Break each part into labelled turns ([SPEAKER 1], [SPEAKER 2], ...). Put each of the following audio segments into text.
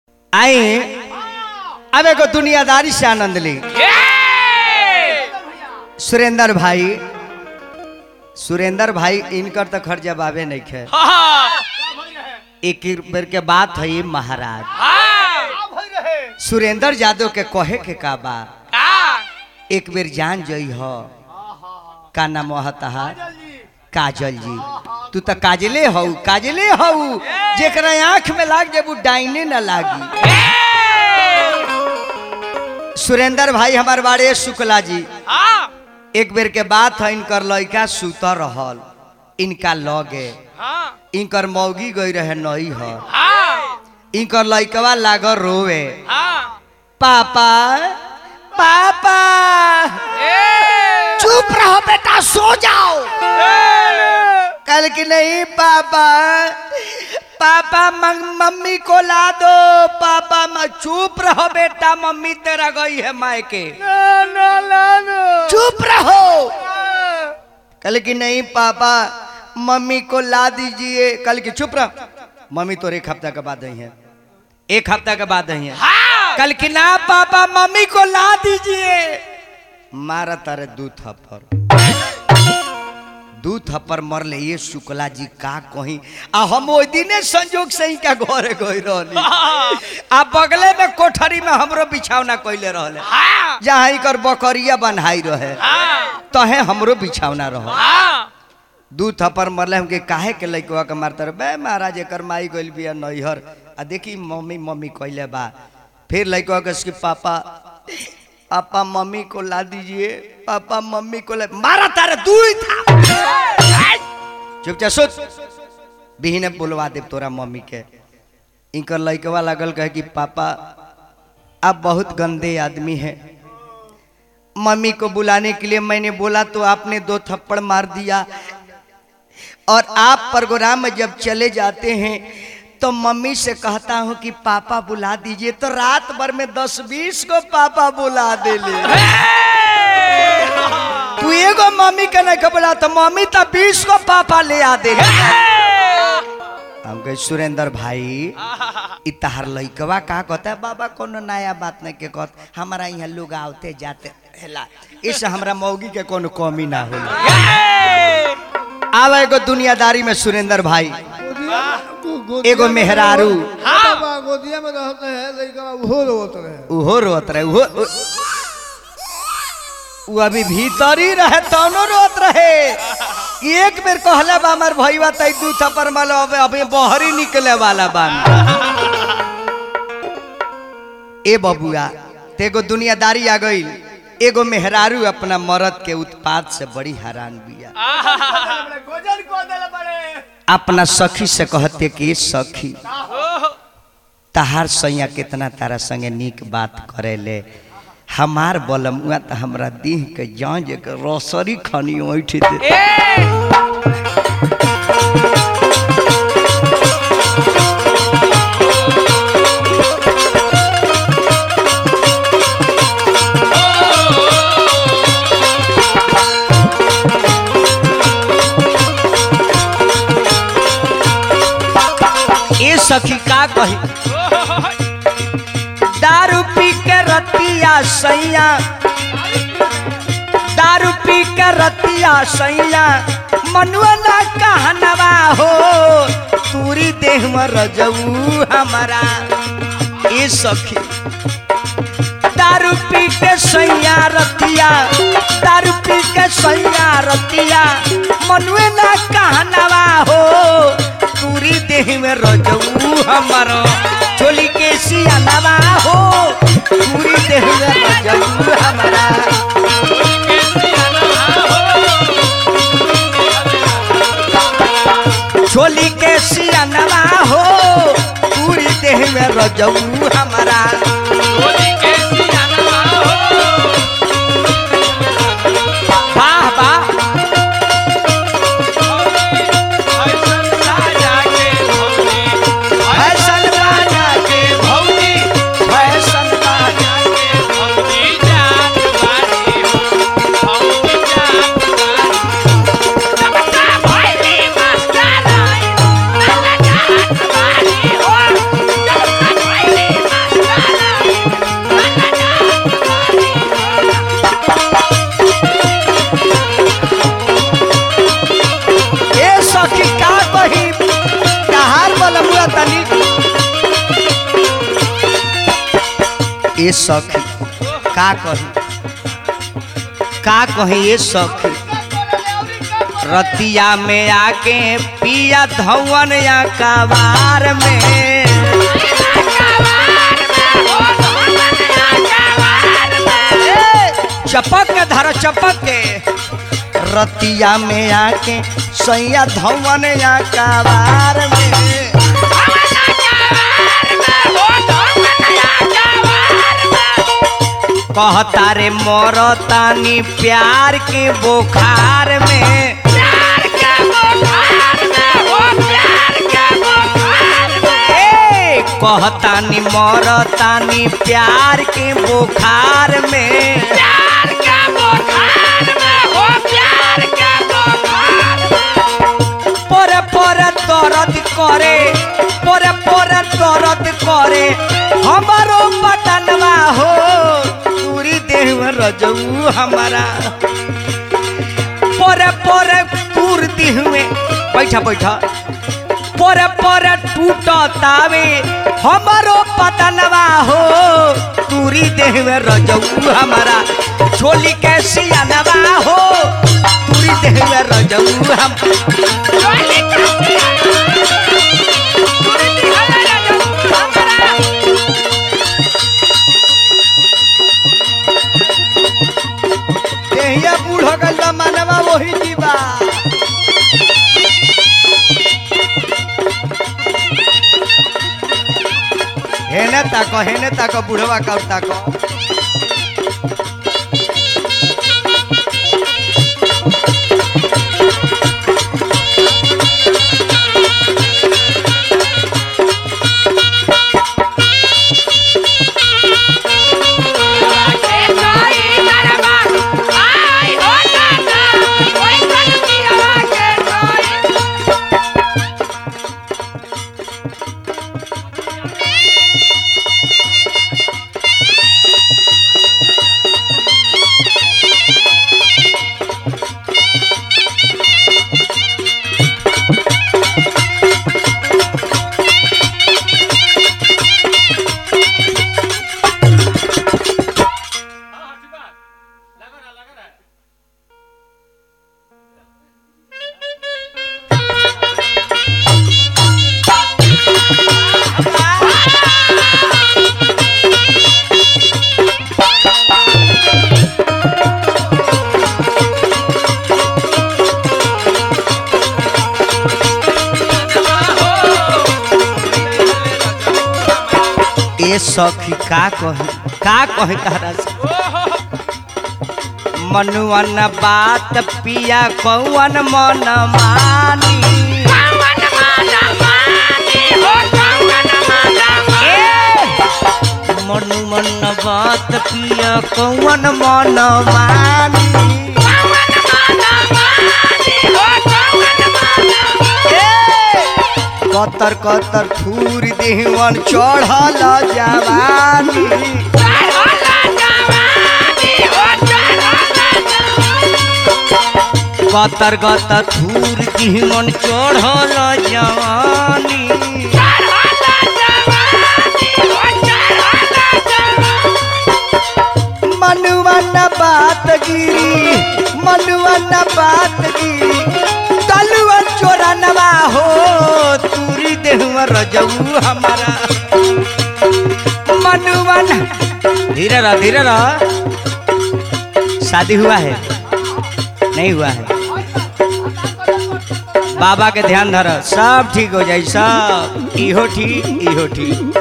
[SPEAKER 1] आई अब एगो दुनियादारी से आनंद ली सुरेंद्र भाई सुरेंद्र भाई इनकर तो खर्च जवाबे नहीं खे एक बेर के बात है महाराज सुरेंद्र यादव के कहे के का बा एक बेर जान जई हो का नाम तहार काजल जी तू तो काजले हऊ काजले हऊ जेकरा आंख में लाग जेबू डाइने न लागी सुरेंद्र भाई हमार बारे शुक्ला जी एक बेर के बात है इनकर लड़का सुत रहल इनका लगे इनकर मौगी गई रहे नई ह इनकर लड़कवा लागल रोवे पापा पापा चुप रहो बेटा सो जाओ कल की नहीं पापा पापा मम- मम्मी को ला दो पापा म- चुप रहो बेटा मम्मी तेरा गई है मायके चुप रहो कल की नहीं पापा मम्मी को ला दीजिए कल की चुप रहो मम्मी तो एक हफ्ता के बाद आई है एक हफ्ता के बाद आई है कल की ना पापा मम्मी को ला दीजिए मारा तारे दू थप्पड़ दू थप्पड़ मरले ये शुक्ला जी का कही आ हम ओइ दिने संजोग से ही का घरे गई रहली आ बगले में कोठरी में हमरो बिछावना कइले रहले जहाँ इकर बकरिया बन्हाई रहे तहे हमरो बिछावना रह दू थप्पड़ मरले हमके काहे के लइकवा के मारता रहे बे महाराज एकर माई गइल बिया नैहर आ देखी मम्मी मम्मी कइले बा फिर लइकवा के उसके पापा पापा मम्मी को ला दीजिए पापा मम्मी को ला मारा तारे दू ही था चुपचाप सुत बिहीने बुलवा दे तोरा मम्मी के इनकर लइकवा लागल कहे कि पापा आप बहुत गंदे आदमी हैं मम्मी को बुलाने के लिए मैंने बोला तो आपने दो थप्पड़ मार दिया और आप प्रोग्राम में जब चले जाते हैं तो मम्मी से कहता हूँ कि पापा बुला दीजिए तो रात भर में दस बीस को पापा बुला दे ले तू एगो मम्मी के नहीं के बोला तो मम्मी तो बीस को पापा ले आ दे हम कहे सुरेंद्र भाई इ तहार लइकवा का कहता है बाबा कोनो नया बात नहीं के कहत हमारा यहाँ लोग आवते जाते हेला इस हमरा मौगी के कोनो कमी ना होला आवा एगो दुनियादारी में सुरेंद्र भाई एगो मेहरारू
[SPEAKER 2] गोदिया में रहते हैं लड़का उहो रोत रहे
[SPEAKER 1] उहो रोत रहे उहो उ- उ अभी भीतर ही रहे तौनो रोत रहे कि एक बेर कहले बा हमर भईवा तई दू थप्पड़ मालो अबे अबे बहरी निकले वाला बान ए बबुआ तेगो दुनियादारी आ गई एगो मेहरारू अपना मरद के उत्पाद से बड़ी हैरान बिया
[SPEAKER 2] गोजन को दल बड़े
[SPEAKER 1] अपना सखी से कहते कि सखी तहार सैया कितना तारा संगे नीक बात करेले हमार बलमुआ तो हमरा देह के जांज के रोसरी खानी ओठ दे ए सखी का कही दारू पी के रतिया सैया दारू पी के रतिया सैया मनुआ ना कहनवा हो तूरी देह में रजऊ हमारा ए सखी दारू पी के सैया रतिया दारू पी के सैया रतिया मनुए ना कहनवा हो तूरी देह में रजऊ हमारो चोली के सियानवा हो पूरी देह में रजऊ हमारा चोली के सियानवा हो पूरी देह में रजऊ हमारा वाह वाह फैशन बाजा के भौजी फैशन बाजा
[SPEAKER 3] Bye.
[SPEAKER 1] तनी ए सखी का कही का कही ए सखी रतिया में आके पिया धवन या कबार में चपक के धर चपक के रतिया में आके सैया धवन या कबार में कहता रे मोरतानी प्यार के बुखार में ए, कहतानी मोरतानी प्यार के बुखार में परे परे दर्द करे परे परे दर्द करे हमारो बटनवा हो पूरी देह में रजऊ हमारा परे परे पूर देह में बैठा बैठा परे परे टूटतावे हमारो पतनवा हो पूरी देह में रजऊ हमारा छोली के सियानवा हो पूरी देह में रजऊ हम देहिया बूढ़ गल मानवा वही जीवा हेने ताको हेने ताको बुढ़वा का ताको ए सखी का कही का कही तारा से मनुवन बात पिया कौन मन मानी मनुवन बात पिया कौन मन मानी कतर कतर थूर देहवन चढ़ल जवानी कतर कतर थूर देहवन चढ़ल जवानी मनुवन बात गिरी मनुवन बात गिरी तलुआ चोरनवा हो तूरी देहुआ रजऊ हमारा मनुवन धीरे रह धीरे रह शादी हुआ है नहीं हुआ है बाबा के ध्यान धर सब ठीक हो जाए सब इहो ठीक इहो ठीक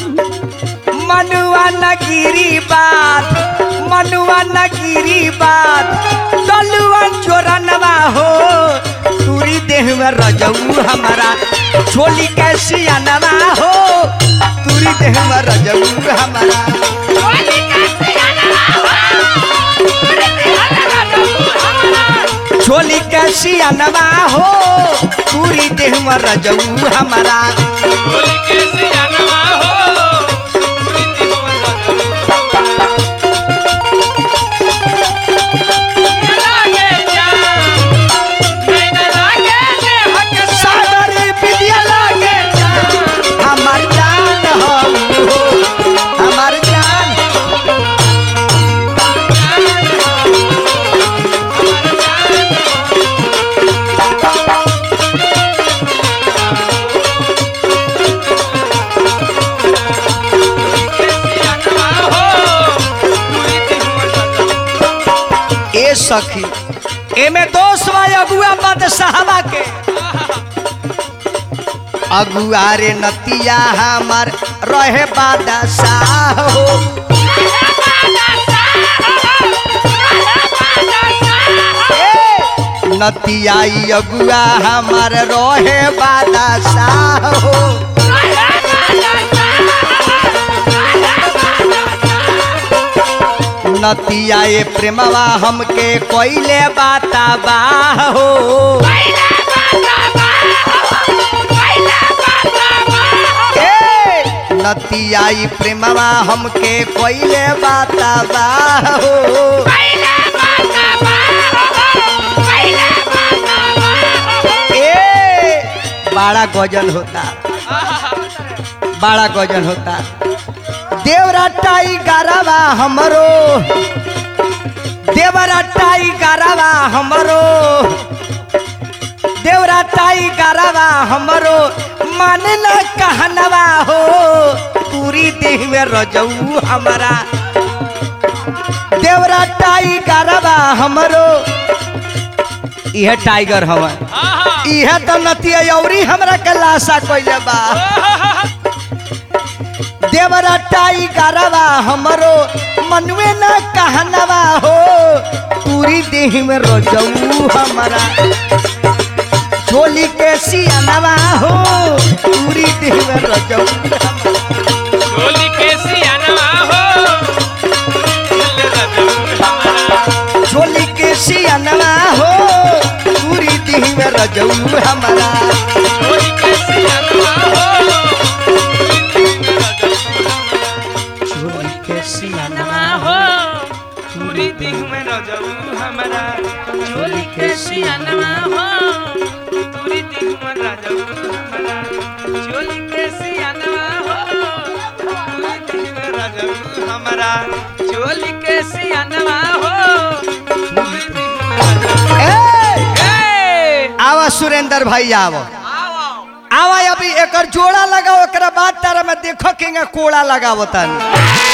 [SPEAKER 1] मनुआ न गिरी बात मनुआ न गिरी बात तलुआ चोरनवा हो तूरी देह में रजऊ हमारा छोली कैसी अनवा हो तूरी देह में रजऊ हमारा छोली कैसी अनवा हो तूरी देह में रजऊ हमारा सादरी विद्या लागे जा सखी एमे दोष बा अगुआ बादशाहबा के अगुआ रे नतिया हमार रहे बादशाह हो ए, नतिया ई अगुआ हमार रहे बादशाह हो नतिया ए प्रेमवा हमके कोइले बाता बा हो ए, नतिया ई प्रेमवा हमके कोइले बाता बा हो ए बड़ा गजन होता बड़ा गजन होता देवराटाई गारावा हमरो देवराटाई गारावा हमरो देवराटाई गारावा हमरो माने न कहनवा हो पूरी देह में रजऊ हमारा देवराटाई गारावा हमरो यह टाइगर हवा इहे तो नतिया औरी हमरा के लाशा कइले बा देवरा टाई गरवा हमरो मनवे न कहनवा हो पूरी देह में रोजऊ हमारा चोली के सियानवा हो पूरी देह में रोजऊ
[SPEAKER 3] चोली के सियानवा हो
[SPEAKER 1] चोली के सियानवा हो पूरी देह में रोजऊ हमारा
[SPEAKER 3] चोली के सियानवा हो
[SPEAKER 1] चोली के सियानवा
[SPEAKER 3] हो पूरी दिह में रजऊ हमारा चोली के सियानवा हो पूरी दिह में रजऊ हमारा चोली के सियानवा हो पूरी दिह में रजऊ हमारा चोली के सियानवा हो पूरी दिह में रजऊ
[SPEAKER 1] ए
[SPEAKER 3] ए
[SPEAKER 1] आवा सुरेंद्र भाई आवो
[SPEAKER 3] आओ
[SPEAKER 1] आवा अभी एकर जोड़ा लगाओ एकरा बाद तारा में देखो कि कोड़ा लगावतानी